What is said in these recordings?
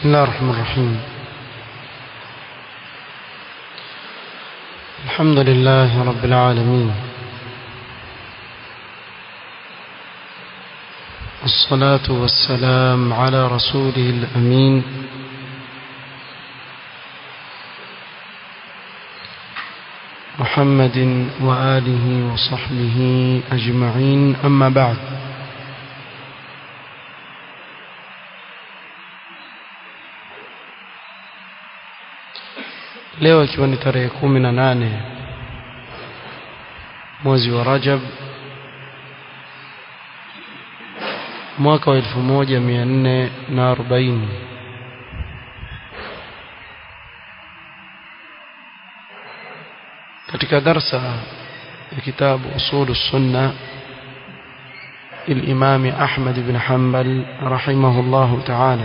بسم الله الرحمن الرحيم الحمد لله رب العالمين والصلاة والسلام على رسوله الأمين محمد وآله وصحبه أجمعين أما بعد leo ikiwa ni tarehe kumi na nane mwezi wa Rajab mwaka wa elfu moja mia nne na arobaini katika darsa ya kitabu usulu sunna الإمام أحمد بن حنبل رحمه الله تعالى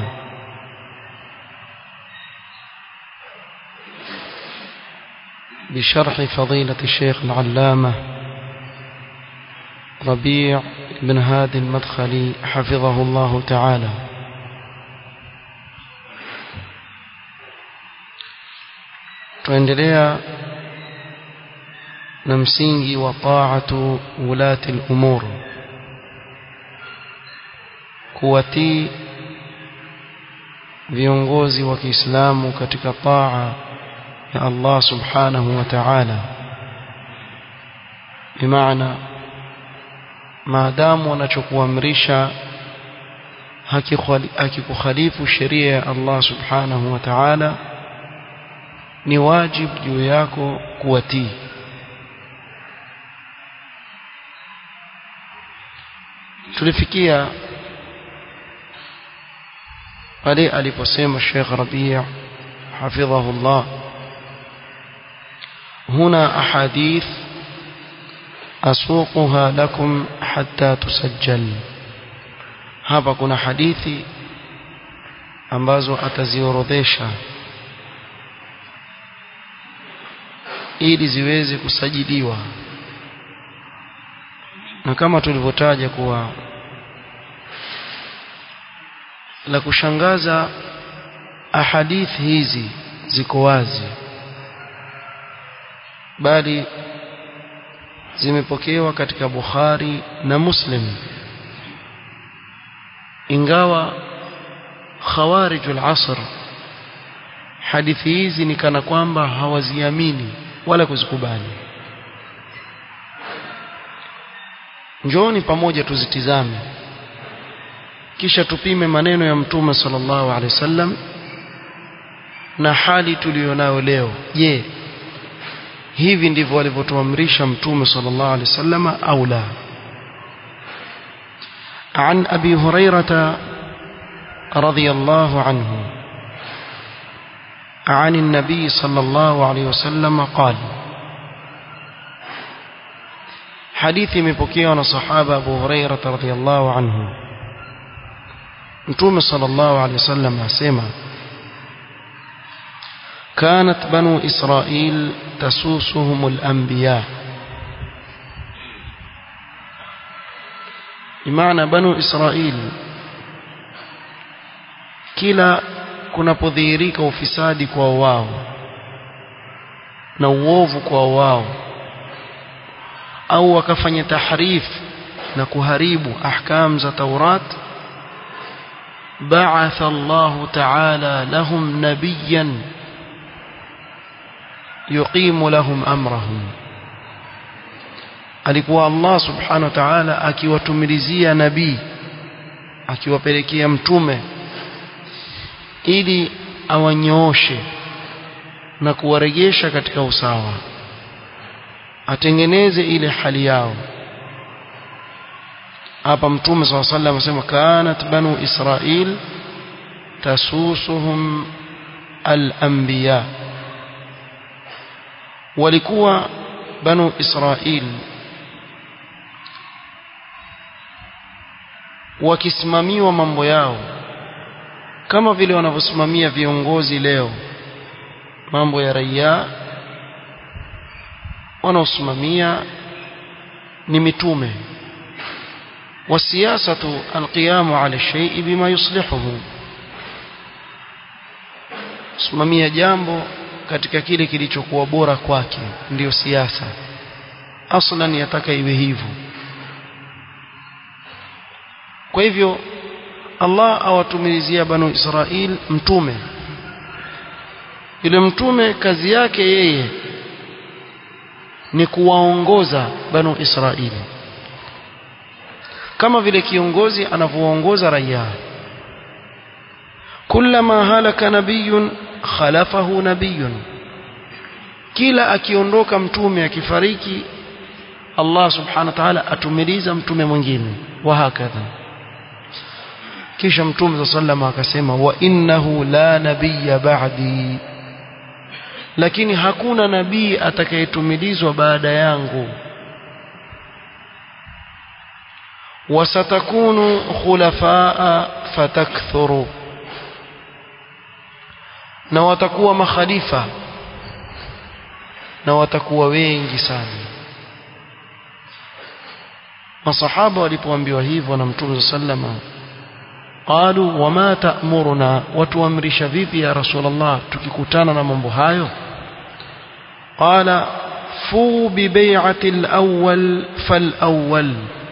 بشرح فضيلة الشيخ العلامة ربيع بن هادي المدخلي حفظه الله تعالى tuendelea na msingi wa taatu ulati al-umur kuwatii viongozi wa Kiislamu katika taa ya Allah subhanahu wa ta'ala bimaana maadamu wanachokuamrisha hakikukhalifu sheria ya Allah subhanahu wa ta'ala ni wajib juu yako kuwatii tulifikia pale aliposema Sheikh Rabi' حفظه الله هنا أحاديث أسوقها لكم حتى تسجل hapa kuna hadithi ambazo ataziorodhesha ili ziweze kusajiliwa na kama tulivyotaja kuwa la kushangaza ahadithi hizi ziko wazi bali zimepokewa katika Bukhari na Muslim ingawa khawarijul asr hadithi hizi ni kana kwamba hawaziamini wala kuzikubali njooni pamoja tuzitizame kisha tupime maneno ya mtume sallallahu alaihi wasallam na hali tuliyonayo leo je hivi ndivyo alivyotuamrisha mtume sallallahu alaihi wasallam au la عن أبي هريرة رضي الله عنه عن النبي صلى الله عليه وسلم قال حديث مبكي صحابة أبو هريرة رضي الله عنه نتوم صلى الله عليه وسلم أسيما كانت بنو إسرائيل تسوسهم الأنبياء بمعنى بنو إسرائيل kila kunapodhihirika ufisadi kwa wao na uovu kwa wao au wakafanya tahrif na kuharibu ahkam za Taurat بعث الله تعالى لهم نبيا yuqimu lahum amrahum alikuwa Allah subhanahu wa ta'ala akiwatumilizia nabii akiwapelekea mtume ili awanyooshe na kuwarejesha katika usawa atengeneze ile hali yao hapa mtume swalla sallam anasema kanat banu israil tasusuhum al-anbiya walikuwa banu israil wakisimamiwa mambo yao kama vile wanavyosimamia viongozi leo mambo ya raia wanaosimamia ni mitume والسياسة القيام على الشيء بما يصلحه simamia jambo katika kile kilichokuwa bora kwake ndiyo siasa aslan yataka iwe hivyo kwa hivyo Allah awatumilizia banu Israil mtume yule mtume kazi yake yeye ni kuwaongoza banu Israili kama vile kiongozi anavyoongoza raia kullama halaka nabiyun khalafahu nabiyun kila akiondoka mtume akifariki Allah subhanahu wa ta'ala atumiliza mtume mwingine wa hakadha kisha mtume sallama akasema wa innahu la nabiyya ba'di lakini hakuna nabii atakayetumilizwa baada yangu wasatakunu khulafaa fatakthuru na watakuwa makhalifa na watakuwa wengi sana masahaba walipoambiwa hivyo na mtume sallama qalu wama ta'muruna watuamrisha vipi ya rasulullah tukikutana na mambo hayo qala fu bi bai'ati al-awwal fal-awwal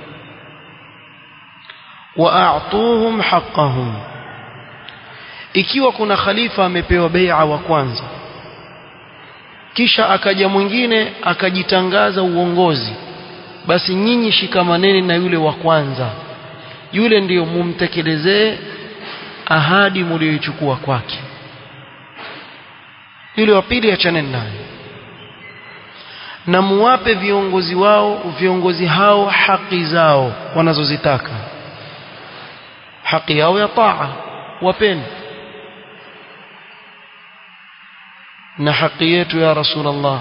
wa a'tuhum haqqahum ikiwa kuna khalifa amepewa bai'a wa kwanza kisha akaja mwingine akajitangaza uongozi basi nyinyi shikamaneni na yule wa kwanza yule ndiyo mumtekelezee ahadi mlioichukua kwake yule wa pili achaneni naye na muwape viongozi wao viongozi hao haki zao wanazozitaka haki yao ya taa wapeni na haki yetu ya rasulullah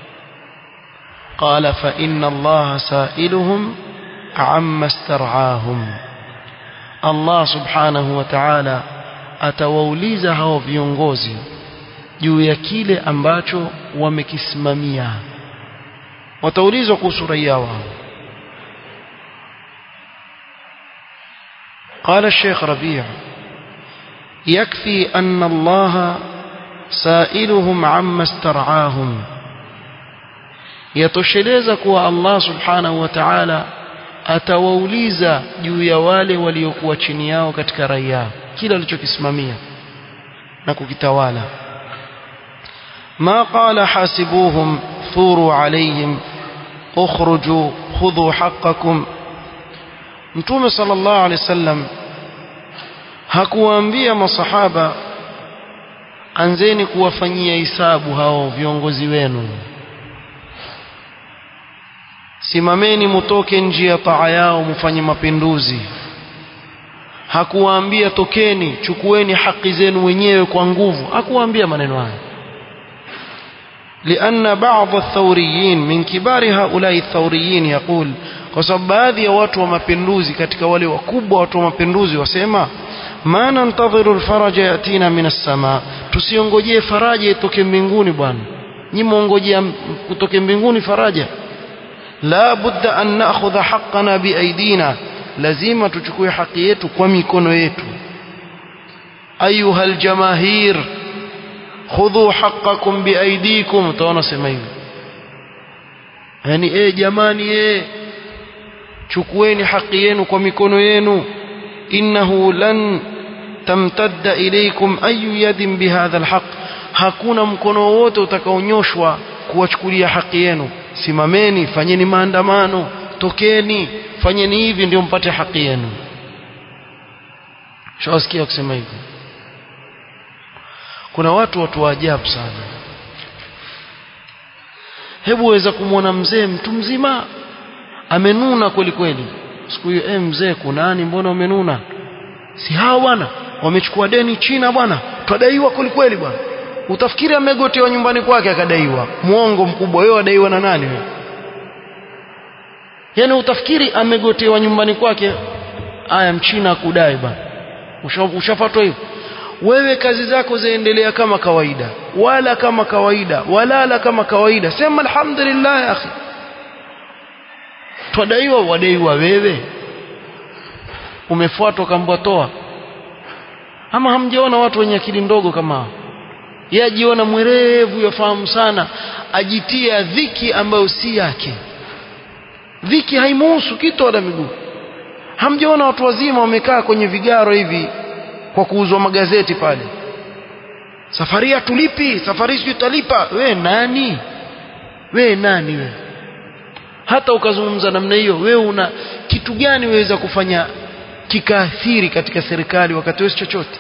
قال فإن الله سائلهم عما استرعاهم Allah subhanahu wa ta'ala atawauliza hao viongozi juu ya kile ambacho wamekisimamia wataulizwa kuhusu raia wao قال الشيخ ربيع يكفي أن الله سائلهم عما استرعاهم يتشلeza kuwa Allah subhanahu wa ta'ala atawauliza juu ya wale waliokuwa chini yao katika raia kila alichokisimamia na kukitawala ma qala hasibuhum thuru alayhim ukhruju khudhu haqqakum mtume sallallahu alayhi wasallam hakuwaambia masahaba anzeni kuwafanyia hisabu hao viongozi wenu simameni mutoke nje ya taa yao mfanye mapinduzi hakuwaambia tokeni chukueni haki zenu wenyewe kwa nguvu hakuwaambia maneno haya لأن بعض الثوريين من كبار هؤلاء الثوريين يقول kwa sababu baadhi ya watu wa mapinduzi katika wale wakubwa watu wa mapinduzi wasema ma nantadhiru alfaraja yatina min as-sama tusiongojee faraja itoke mbinguni bwana nyinyi muongojea kutoke mbinguni faraja la budda an na'khudha haqqana biaidina lazima tuchukue haki yetu kwa mikono yetu ayuha aljamahir khudhu haqqakum biaidikum utaona sema hivi yani eh jamani eh chukueni haki yenu kwa mikono yenu innahu lan tamtadda ilaykum ayu yadin bihadha alhaq hakuna mkono wote utakaonyoshwa kuwachukulia haki yenu simameni fanyeni maandamano tokeni fanyeni hivi ndio mpate haki yenu shawasikia kusema hivi kuna watu watu wa ajabu sana hebu waweza kumwona mzee mtu mzima amenuna kweli kweli siku hiyo eh mzee kunani mbona umenuna si hao bwana wamechukua deni China bwana twadaiwa kweli kweli bwana utafikiri amegotewa nyumbani kwake akadaiwa muongo mkubwa wewe adaiwa na nani wewe yani utafikiri amegotewa nyumbani kwake aya mchina akudai bwana ushafatwa hivyo wewe kazi zako zaendelea kama kawaida wala kama kawaida walala kama kawaida sema alhamdulillah ya akhi twadaiwa wadaiwa wewe umefuatwa kambwa toa ama hamjaona watu wenye akili ndogo kama hao yeye ajiona mwerevu yafahamu sana ajitia dhiki ambayo si yake dhiki haimuhusu kitu wala miguu hamjaona watu wazima wamekaa kwenye vigaro hivi kwa kuuzwa magazeti pale safari ya tulipi safari sio talipa we nani we nani we hata ukazungumza namna hiyo wewe una kitu gani waweza kufanya kikaathiri katika serikali wakati wewe chochote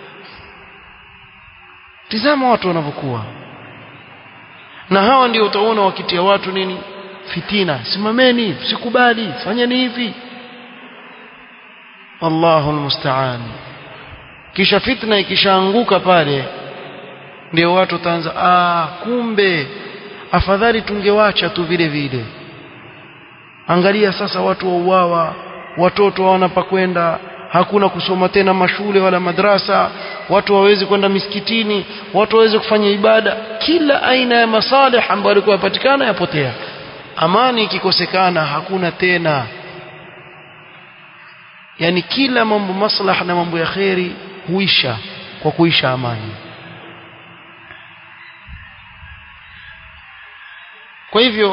tizama watu wanavyokuwa na hawa ndio utaona wakitia watu nini fitina simameni sikubali fanyeni hivi Allahu almusta'an kisha fitna ikishaanguka pale ndio watu wataanza ah kumbe afadhali tungewacha tu vile vile angalia sasa watu wauawa watoto hawana pa kwenda hakuna kusoma tena mashule wala madrasa watu wawezi kwenda misikitini watu waweze kufanya ibada kila aina ya masalih ambayo yalikuwa yapatikana yapotea amani ikikosekana hakuna tena yani kila mambo maslaha na mambo ya kheri huisha kwa kuisha amani kwa hivyo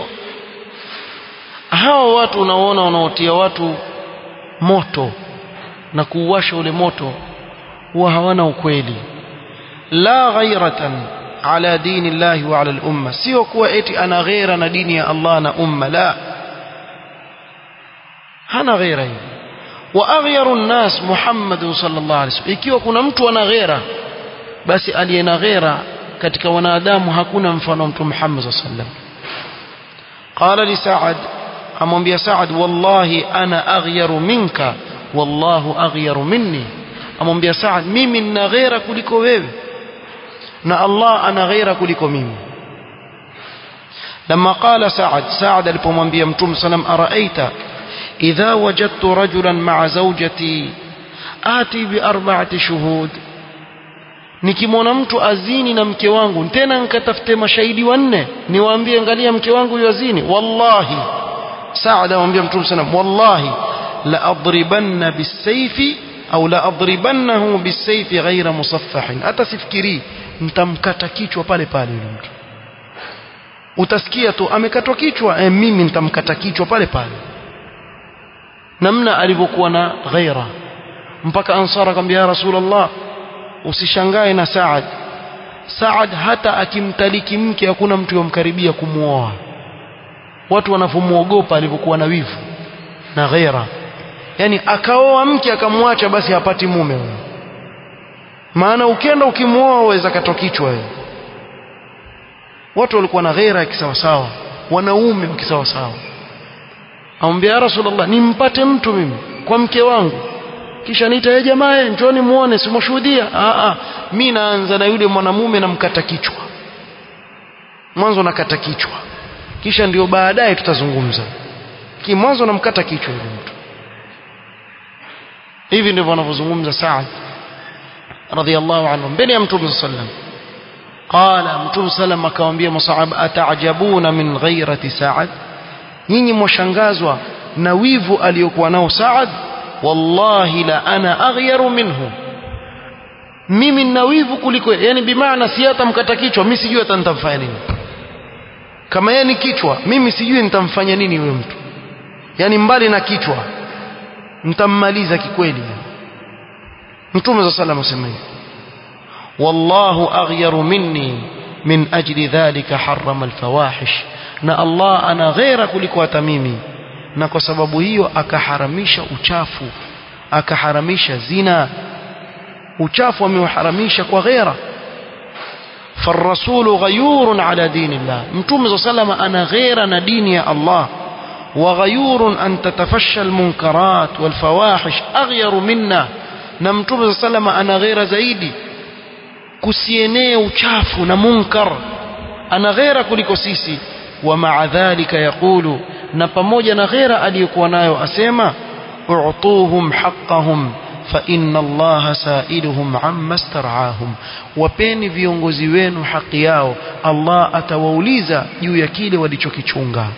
hawa watu unaona wanaotia watu moto na kuuwasha ule moto huwa hawana ukweli la ghairatan ala dini llahi wa ala al-umma sio kuwa eti ana ghaira na dini ya Allah na umma la hana ghaira hiyo wa aghyaru an-nas Muhammad sallallahu alaihi wasallam ikiwa kuna mtu ana ghaira basi aliye na ghaira katika wanadamu hakuna mfano wa mtume Muhammad sallallahu alaihi wasallam qala li Sa'ad amwambia Sa'ad wallahi ana aghyaru minka wallahu aghyaru minni amwambia Sa'ad mimi nina ghaira kuliko wewe na Allah ana ghaira kuliko mimi لما قال سعد سعد alipomwambia mtume sallam araita idha wajadtu rajulan ma'a zawjati ati bi arba'ati shuhud nikimwona mtu azini na mke wangu tena nikatafute mashahidi wanne niwaambie angalia mke wangu yuazini wallahi Saad amwambia mtume sallam wallahi la adribanna bisayfi au la adribannahu bisayfi ghaira musaffahin hata sifikiri nitamkata kichwa pale pale yule mtu utasikia tu amekatwa kichwa eh, mimi nitamkata kichwa pale pale namna alivyokuwa na ghaira mpaka ansara akamwambia ya rasulullah usishangae na Saad Saad hata akimtaliki mke hakuna mtu yomkaribia kumuoa watu wanavyomuogopa alivyokuwa na wivu na ghaira yani akaoa mke akamwacha basi hapati mume huyo maana ukenda ukimuoa waweza katwa kichwa wewe watu walikuwa na ghaira ya kisawasawa wanaume wa kisawasawa amwambia ya rasulullah nimpate mtu mimi kwa mke wangu kisha niita ye jamaa njoni muone simshuhudia a a mimi naanza na yule mwanamume namkata kichwa mwanzo nakata kichwa kisha ndio baadaye tutazungumza kimwanzo namkata kichwa yule mtu hivi ndivyo wanavyozungumza Saad radhiallahu anhu mbele ya mtume sallam qala mtume sallam akamwambia masahaba ataajabuna min ghairati Saad nyinyi mwashangazwa na wivu aliyokuwa nao Saad wallahi la ana aghyaru minhu mimi nina wivu kuliko yani bimaana si hata mkata kichwa mimi sijui hata nitamfanya nini kama yeye ni kichwa mimi sijui nitamfanya nini huyo mtu yani mbali na kichwa nitammaliza kikweli mtume za sallam asema hivi wallahu aghyaru minni min ajli dhalika harrama alfawahish na Allah ana ghaira kuliko hata mimi na kwa sababu hiyo akaharamisha uchafu akaharamisha zina uchafu ameuharamisha kwa ghaira فالرسول غيور على دين الله متوم صلى الله عليه وسلم أنا غير ندين يا الله وغيور أن تتفشى المنكرات والفواحش أغير منا نمتوم صلى الله عليه وسلم أنا غير زيدي كسيني وشاف نمنكر أنا غير كلك سيسي ومع ذلك يقول نبموجا نغير أليكوا نايو أسيما اعطوهم حقهم فإن الله سائلهم عما استرعاهم wapeni viongozi wenu haki yao Allah atawauliza juu ya kile walichokichunga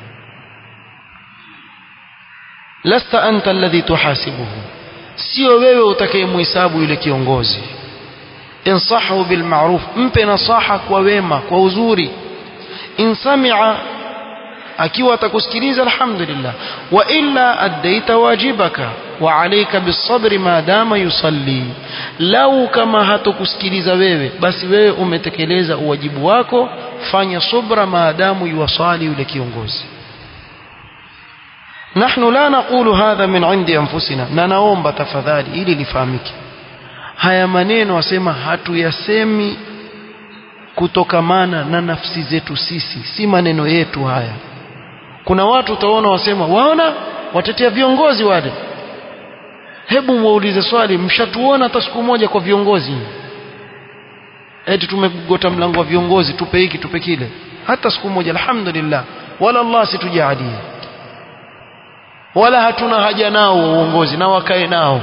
lasta anta alladhi tuhasibuhu sio wewe utakayemhesabu yule kiongozi insahu bil ma'ruf mpe nasaha kwa wema kwa uzuri in sami'a akiwa atakusikiliza alhamdulillah wa illa addaita wajibaka wa alayka bisabri ma dama yusalli lau kama hatokusikiliza wewe basi wewe umetekeleza uwajibu wako fanya subra maadamu yuwasali yule kiongozi nahnu la naqulu hadha min indi anfusina na naomba tafadhali ili lifahamike haya maneno asema hatuyasemi kutokamana na nafsi zetu sisi si maneno yetu haya kuna watu utaona wasema waona watetea viongozi wale hebu muulize swali mshatuona hata siku moja kwa viongozi eti tumegota mlango wa viongozi tupe hiki tupe kile hata siku moja alhamdulillah wala Allah situjalie wala hatuna haja nao uongozi na wakae nao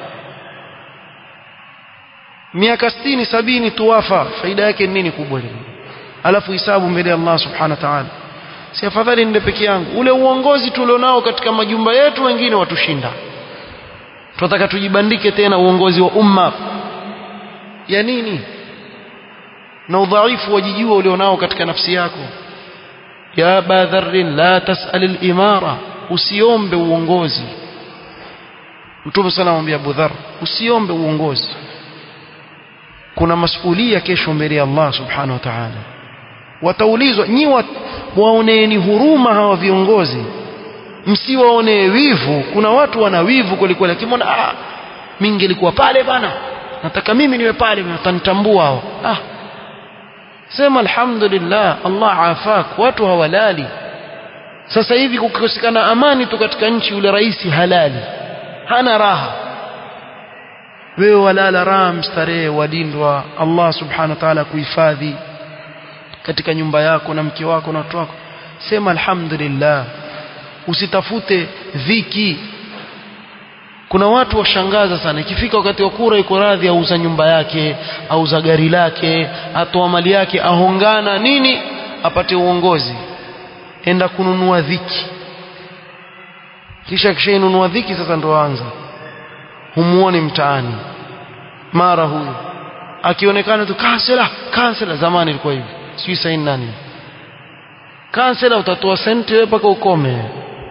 miaka 60 sabini tuwafa faida yake nini kubwa ile alafu hisabu mbele ya Allah subhanahu wa ta'ala si afadhali nende peke yangu ule uongozi tulionao katika majumba yetu wengine watushinda tunataka tujibandike tena uongozi wa umma ya nini na udhaifu wajijua ulionao katika nafsi yako ya badharrin la tasal al-imara usiombe uongozi mtume sana anamwambia Abu Dharr usiombe uongozi kuna masulia kesho mbele ya Allah subhanahu wa ta'ala wataulizwa nyi waoneeni huruma hawa viongozi msiwaonee wivu kuna watu wana wivu kweli kweli akimwona ah mimi ngelikuwa pale bana nataka mimi niwe pale watanitambua hao ah sema alhamdulillah Allah afak watu hawalali sasa hivi kukikosekana amani tu katika nchi yule rais halali hana raha wewe walala raha mstarehe wadindwa Allah subhanahu wa ta'ala kuhifadhi katika nyumba yako na mke wako na watoto wako sema alhamdulillah usitafute dhiki kuna watu washangaza sana ikifika wakati wa kura yuko radhi auza nyumba yake auza gari lake atoa mali yake ahongana nini apate uongozi enda kununua dhiki kisha kishainunua dhiki sasa ndo anza humuoni mtaani mara huyu akionekana tu kansela kansela zamani ilikuwa hivi sijui saini nani kansela utatoa senti wewe mpaka ukome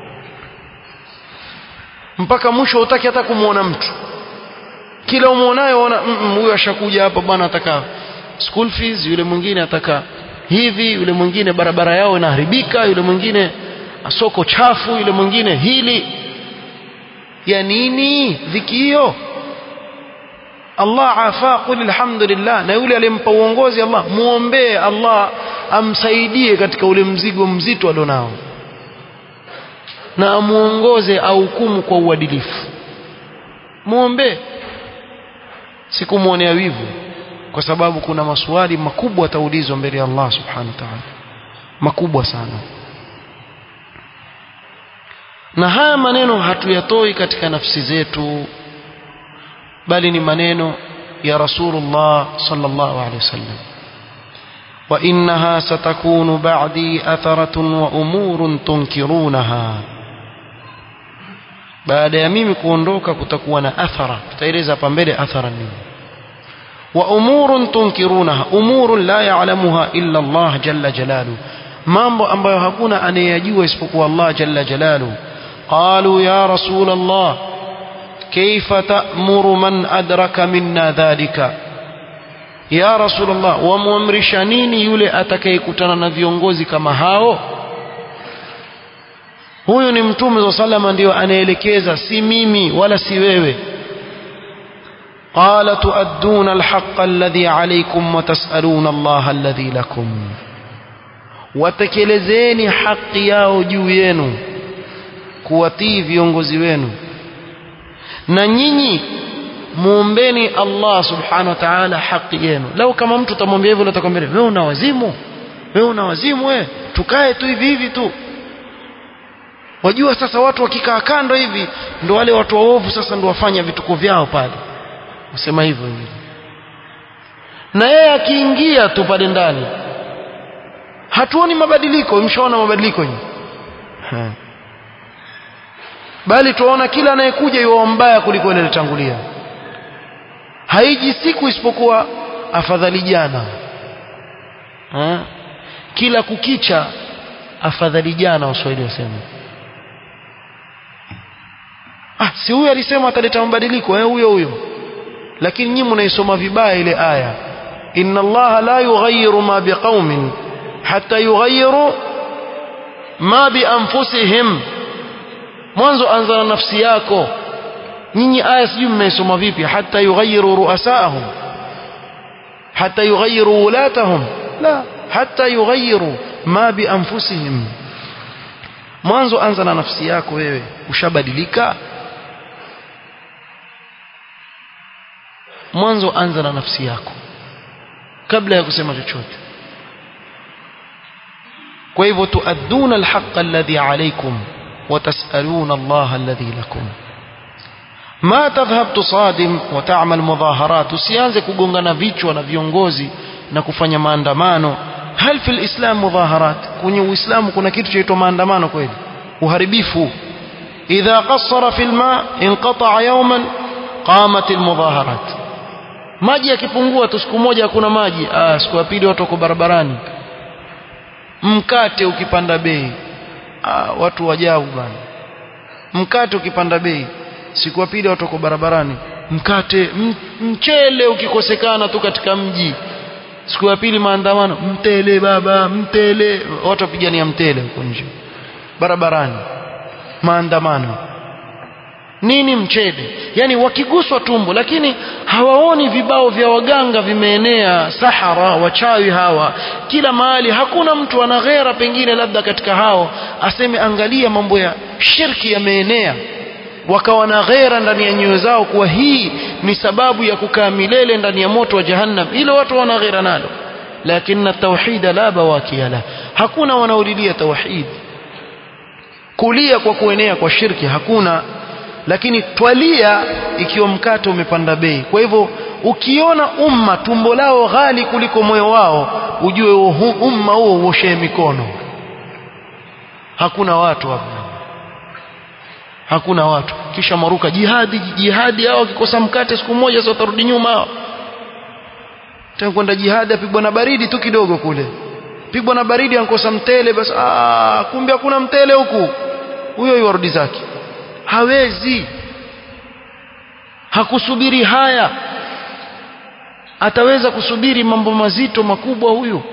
mpaka mwisho utaki hata kumwona mtu kila umwonayo ona huyu ashakuja hapa bwana ataka school fees yule mwingine ataka hivi yule mwingine barabara yao inaharibika yule mwingine soko chafu yule mwingine hili ya nini dhiki hiyo Allah afa qul alhamdulillah na yule aliyempa uongozi Allah muombee Allah amsaidie katika ule mzigo mzito alionao na amuongoze ahukumu kwa uadilifu muombe sikumwonea wivu kwa sababu kuna maswali makubwa ataulizwa mbele ya Allah subhanahu wa ta'ala makubwa sana na haya maneno hatuyatoi katika nafsi zetu bali ni maneno ya Rasulullah sallallahu alaihi wasallam وإنها ستكون بعدي أثرة وأمور تنكرونها baada ya mimi kuondoka kutakuwa na athara tutaeleza hapa mbele athara nini wa umurun tunkirunaha umurun la ya'lamuha illa Allah jalla jalalu mambo ambayo hakuna anayejua isipokuwa Allah jalla jalalu qalu ya rasul Allah kayfa ta'muru man adraka minna dhalika ya rasulullah wamwamrisha nini yule atakayekutana na viongozi kama hao huyu ni mtume wa salama ndio anaelekeza si mimi wala si wewe قال تؤدون الحق الذي عليكم وتسألون الله الذي لكم watekelezeni haki yao juu yenu kuwatii viongozi wenu na nyinyi muombeni Allah subhanahu wa ta'ala haki yenu lau kama mtu utamwambia hivyo atakwambia wewe una wazimu wewe una wazimu wewe tukae tu hivi hivi tu wajua sasa watu wakikaa kando hivi ndo wale watu waovu sasa ndo wafanya vituko vyao pale usema hivyo hivi na yeye akiingia tu pale ndani hatuoni mabadiliko mshaona mabadiliko nyinyi bali tuona kila anayekuja yuwa mbaya kuliko ile alitangulia haiji siku isipokuwa afadhali jana ha? kila kukicha afadhali jana waswahili wasema ah si huyo alisema ataleta mabadiliko eh huyo huyo lakini nyinyi mnaisoma vibaya ile aya inna allaha la yughayyiru ma biqaumin hatta yughayyiru ma bi anfusihim mwanzo anza na nafsi yako nyinyi aya sijui mnaisoma vipi hatta yughayyiru ru'asaahum hatta yughayyiru wulatahum la hatta yughayyiru ma bi anfusihim mwanzo anza na nafsi yako wewe ushabadilika mwanzo anza na nafsi yako kabla ya kusema chochote kwa hivyo tuadduna alhaq alladhi alaykum wa tasaluna Allah alladhi lakum ma tadhhab tusadim wa ta'mal mudaharat usianze kugongana vichwa na viongozi na kufanya maandamano hal fil islam mudaharat kwenye uislamu kuna kitu chaitwa maandamano kweli uharibifu idha qassara fil ma inqata'a yawman qamat al mudaharat maji yakipungua tu siku moja hakuna maji ah siku ya pili watu wako barabarani mkate ukipanda bei ah watu wajabu bana mkate ukipanda bei siku ya pili watu wako barabarani mkate mchele ukikosekana tu katika mji siku ya pili maandamano mtele baba mtele watu wapigania mtele huko nje barabarani maandamano nini mchele yani wakiguswa tumbo lakini hawaoni vibao vya waganga vimeenea sahara wachawi hawa kila mahali hakuna mtu ana ghera pengine labda katika hao aseme angalia mambo ya shirki yameenea wakawa na ghera ndani ya nyoyo zao kuwa hii ni sababu ya kukaa milele ndani ya moto wa jahannam ile watu wana ghera nalo lakini tauhid la bawakia la hakuna wanaolilia tauhid kulia kwa kuenea kwa shirki hakuna lakini twalia ikiwa mkate umepanda bei kwa hivyo ukiona umma tumbo lao ghali kuliko moyo wao ujue umma huo uoshee mikono hakuna watu hapa hakuna watu kisha maruka jihadi jihadi hao wakikosa mkate siku moja sasa watarudi nyuma hao tena kwenda jihadi apigwa na baridi tu kidogo kule pigwa na baridi ankosa mtele basi ah kumbe hakuna mtele huku huyo yuarudi zake hawezi hakusubiri haya ataweza kusubiri mambo mazito makubwa huyu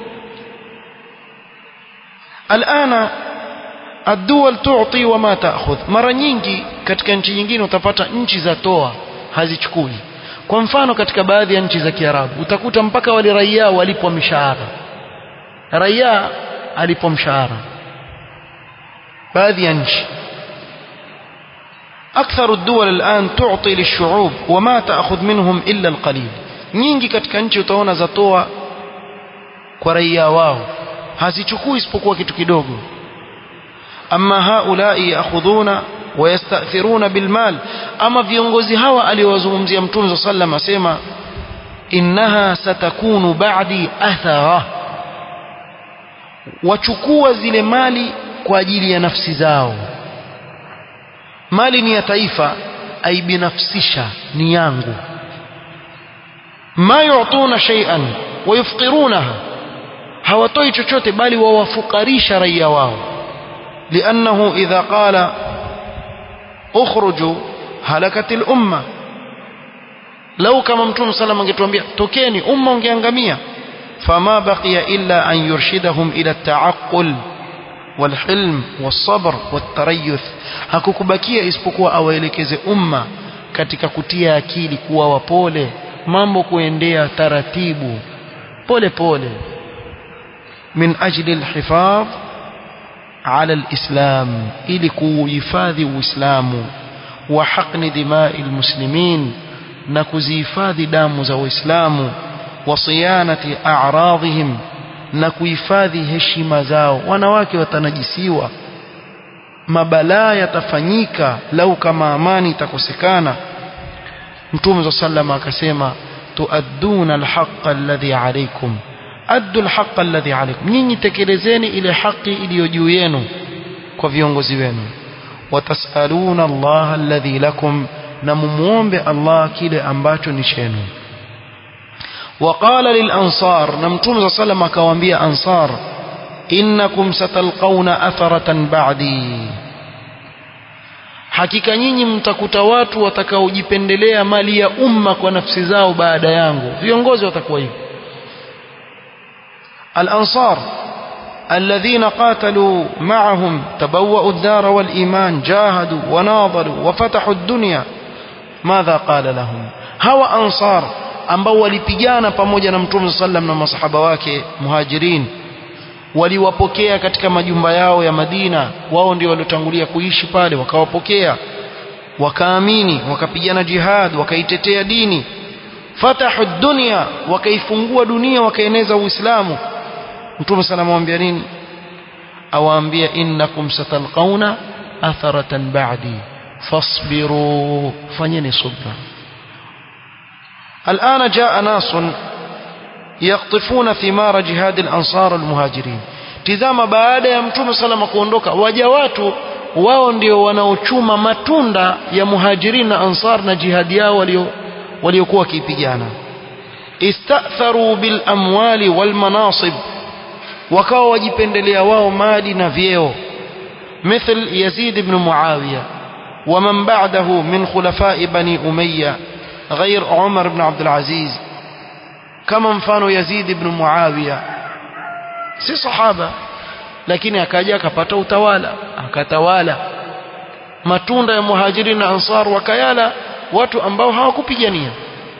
alana الدول تعطي وما تأخذ mara nyingi katika nchi nyingine utapata nchi za toa hazichukui kwa mfano katika baadhi ya nchi za Kiarabu utakuta mpaka wale raia walipwa mishahara raia alipwa mshahara baadhi ya nchi أكثر الدول الآن تعطي للشعوب وما تأخذ منهم إلا القليل nyingi katika nchi utaona zatoa kwa raia wao hazichukui isipokuwa kitu kidogo ama haulai yaakhudhuna wayastathiruna bilmal ama viongozi hawa aliowazungumzia mtume sallam asema innaha satakunu ba'di athara wachukua zile mali kwa ajili ya nafsi zao mali ni ya taifa aibinafsisha ni yangu ma yu'tuna shay'an wayufqirunaha hawatoi chochote bali wawafukarisha raia wao لأنه إذا قال اخرجوا هلكت الأمة لو كما متوم صلى الله عليه وسلم تokeni umma ungeangamia فما بقي إلا أن يرشدهم إلى التعقل والحلم والصبر والتريث hakukubakia isipokuwa awaelekeze umma katika kutia akili kuwa wapole mambo kuendea taratibu pole pole min ajli alhifadh ala alislam ili kuhifadhi uislamu wa haqni dimai almuslimin na kuzihifadhi damu za waislamu wa siyanati a'radhihim na kuhifadhi heshima zao wanawake watanajisiwa mabalaa yatafanyika lau kama amani itakosekana mtume صلى الله akasema tuadduna alhaqqa alladhi alaykum addu alhaqqa alladhi alaykum nyinyi tekelezeni ile haki iliyo juu yenu kwa viongozi wenu watasaluna Allah alladhi lakum na mumuombe Allah kile ambacho ni chenu وقال للأنصار نمتم صلى الله عليه أنصار إنكم ستلقون أثرة بعدي hakika nyinyi mtakuta watu watakaojipendelea mali ya umma kwa nafsi zao baada yangu viongozi watakuwa hivyo al-ansar الذين قاتلوا معهم تبوأوا الدار والإيمان جاهدوا وناضلوا وفتحوا الدنيا ماذا قال لهم هو أنصار ambao walipigana pamoja na mtume sallam na masahaba wake muhajirin waliwapokea katika majumba yao ya Madina wao ndio waliotangulia kuishi pale wakawapokea wakaamini wakapigana jihad wakaitetea dini fatahu dunya wakaifungua dunia wakaeneza uislamu mtume sana amwambia nini awaambia innakum satalqauna atharatan ba'di fasbiru fanyeni subra الآن جاء ناس يقطفون ثمار جهاد الأنصار المهاجرين tizama baada ya mtume salama kuondoka waja watu wao ndio wanaochuma matunda ya muhajirin na ansar na jihadi yao walio waliokuwa wakipigana istatharu bil amwali wal manasib wakawa wajipendelea wao mali na vyeo مثل يزيد بن معاوية ومن بعده من خلفاء بني أمية غير عمر بن عبد العزيز كما mfano Yazid ibn Muawiya si sahaba lakini akaja akapata utawala akatawala matunda ya muhajirin na ansar wakayala watu ambao hawakupigania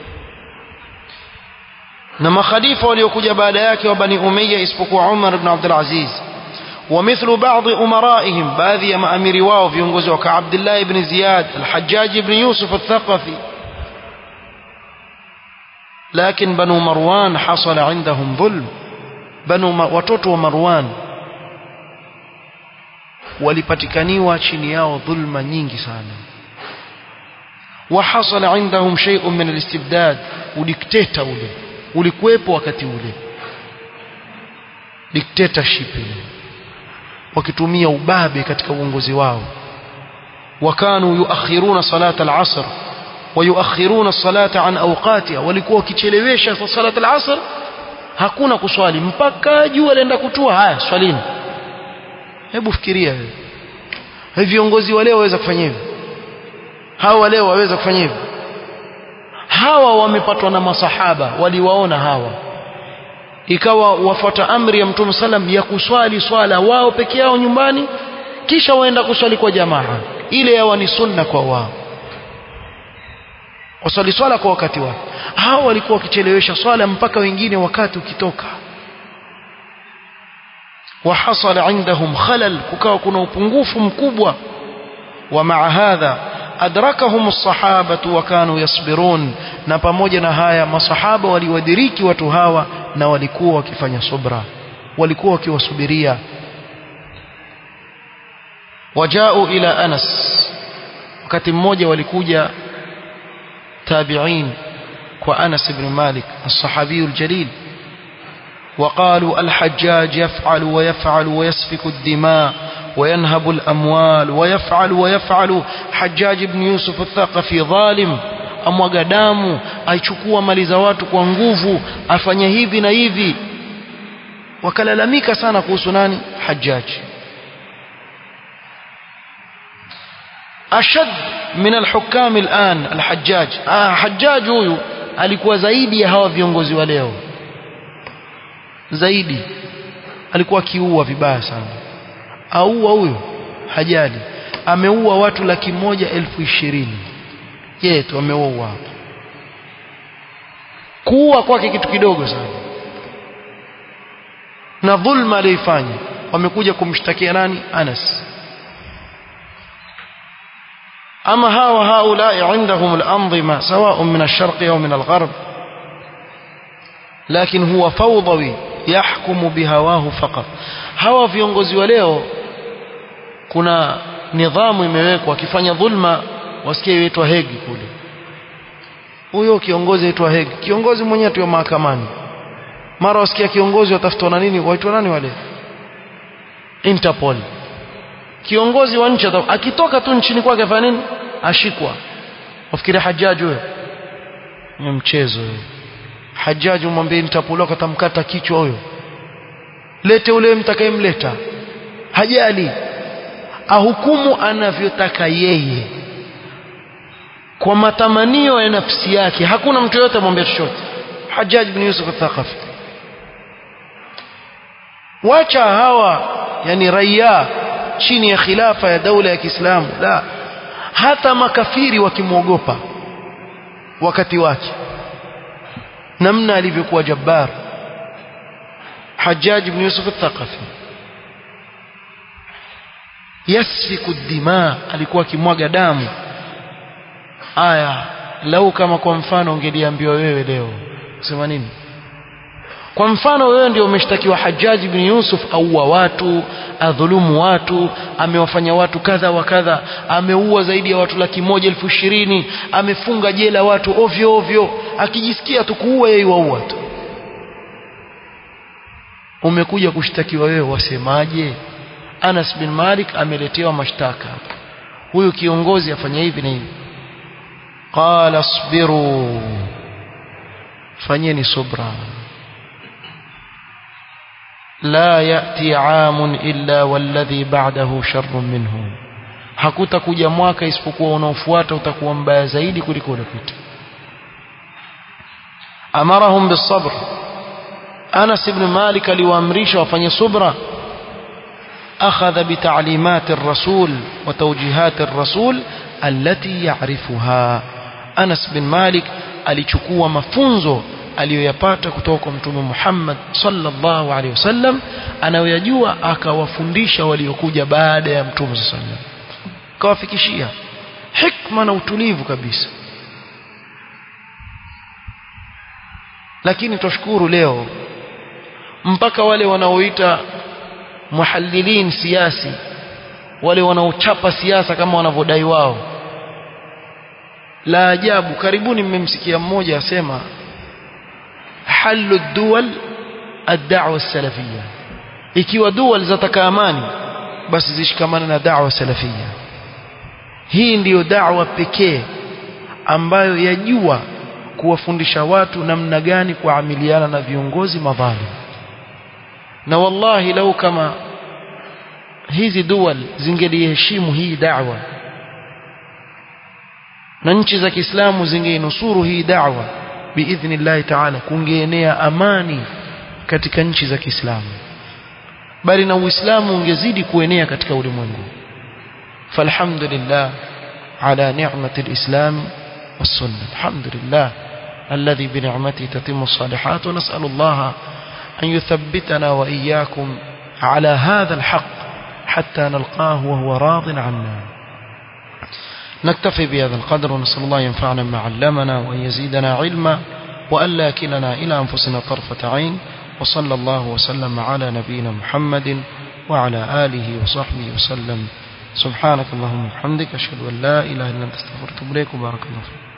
na makhalifa waliokuja baada yake wa bani umayya isipokuwa Umar ibn Abdul Aziz ومثل بعض أمرائهم باذي ما أمير واو في ينقذوا كعبد الله بن زياد الحجاج بن يوسف الثقفي لكن بنو مروان حصل عندهم ظلم بنو watoto wa Marwan walipatikaniwa chini yao dhulma nyingi sana وحصل عندهم شيء من الاستبداد udikteta ule ulikuwepo wakati ule dictatorship ile wakitumia ubabe katika uongozi wao wakanu yuakhiruna salata al-asr ويؤخرون الصلاة عن أوقاتها walikuwa wakichelewesha salat al-asr hakuna kuswali mpaka jua lenda kutua haya swalini hebu fikiria wewe hivi viongozi wa leo waweza kufanya hivyo hawa leo waweza kufanya hivyo hawa wamepatwa na masahaba waliwaona hawa ikawa wafuata amri ya mtume salam ya kuswali swala wao peke yao nyumbani kisha waenda kuswali kwa jamaa ile yawa ni sunna kwa wao waswali swala kwa wakati wake hao walikuwa wakichelewesha swala mpaka wengine wakati ukitoka وحصل عندهم خلل kukawa kuna upungufu mkubwa ومع هذا أدركهم الصحابة وكانوا يصبرون na pamoja na haya masahaba waliwadiriki watu hawa na walikuwa wakifanya subra walikuwa wakiwasubiria wajao ila Anas wakati mmoja walikuja tabi'in kwa Anas ibn Malik الصحابي الجليل وقالوا الحجاج يفعل ويفعل ويسفك الدماء وينهب الأموال ويفعل ويفعل حجاج بن يوسف الثقفي ظالم amwaga damu aichukua mali za watu kwa nguvu afanya hivi na hivi wakalalamika sana kuhusu nani Hajjaj ashad min alhukam alان alhajjaj ah Hajjaj huyu alikuwa zaidi ya hawa viongozi wa leo zaidi alikuwa akiua vibaya sana aua huyo hajali ameua watu laki moja elfu ishirini yeye tu ameua hapo kuua kwake kitu kidogo sana na dhulma aliyoifanya wamekuja kumshtakia nani Anas ama hawa haulai عندهم الأنظمة سواء من الشرق أو من الغرب لكن هو فوضوي يحكم بهواه فقط hawa viongozi wa leo kuna nidhamu imewekwa akifanya dhulma wasikie yaitwa hegi kule huyo kiongozi aitwa hegi kiongozi mwenyewe tu mahakamani mara wasikia kiongozi watafutwa na nini waitwa nani wale Interpol kiongozi wa nchi akitoka tu nchini kwake afanya nini ashikwa wafikiri hajaji huyo ni mchezo huyo Hajjaj umwambie nitapuloka tamkata kichwa huyo lete ule mtakayemleta hajali ahukumu anavyotaka yeye kwa matamanio ya nafsi yake hakuna mtu yote amwambia chochote Hajjaj bin Yusuf al-Thaqafi wacha hawa yani raia chini ya khilafa ya daula ya Kiislamu la hata makafiri wakimwogopa wakati wake namna alivyokuwa jabbar Hajjaj ibn Yusuf al-Thaqafi yasfiku dima alikuwa akimwaga damu aya lau kama kwa mfano ungeliambiwa wewe leo sema nini kwa mfano wewe ndio umeshtakiwa Hajjaj ibn Yusuf auwa watu adhulumu watu amewafanya watu kadha wa kadha ameua zaidi ya watu laki moja elfu ishirini amefunga jela watu ovyo ovyo akijisikia tu kuua yeye waua tu umekuja kushtakiwa wewe wasemaje Anas bin Malik ameletewa mashtaka huyu kiongozi afanya hivi na hivi qala asbiru fanyeni subra la yati amun illa walladhi ba'dahu sharrun minhu hakutakuja mwaka isipokuwa unaofuata utakuwa mbaya zaidi kuliko uliopita amarahum bisabr Anas ibn Malik aliwaamrisha wafanye subra أخذ بتعليمات الرسول وتوجيهات الرسول التي يعرفها أنس بن مالك alichukua mafunzo aliyoyapata kutoka kwa mtume Muhammad sallallahu alaihi wasallam anayoyajua akawafundisha waliokuja baada ya mtume sallallahu alaihi wasallam kawafikishia hikma na utulivu kabisa lakini tushukuru leo mpaka wale wanaoita muhallilin siasi wale wanaochapa siasa kama wanavyodai wao la ajabu karibuni mmemsikia mmoja asema halu duwal ad-da'wa salafiyya ikiwa duwal zataka amani basi zishikamane na da'wa salafiyya hii ndiyo da'wa pekee ambayo yajua kuwafundisha watu namna gani kuamiliana na viongozi madhalim na wallahi lau kama hizi dual zingeliheshimu hii da'wa na nchi za Kiislamu zingeinusuru hii da'wa biidhnillahi ta'ala kungeenea amani katika nchi za Kiislamu bali na Uislamu ungezidi kuenea katika ulimwengu falhamdulillah ala ni'mati alislam والسنة الحمد لله الذي بنعمته تتم الصالحات ونسأل الله أن يثبتنا وإياكم على هذا الحق حتى نلقاه وهو راض عنا نكتفي بهذا القدر ونسأل الله ينفعنا ما علمنا وأن يزيدنا علما وألا كلنا إلى أنفسنا طرفة عين وصلى الله وسلم على نبينا محمد وعلى آله وصحبه وسلم سبحانك اللهم وبحمدك أشهد أن لا إله إلا أنت استغفرك وبارك الله فيك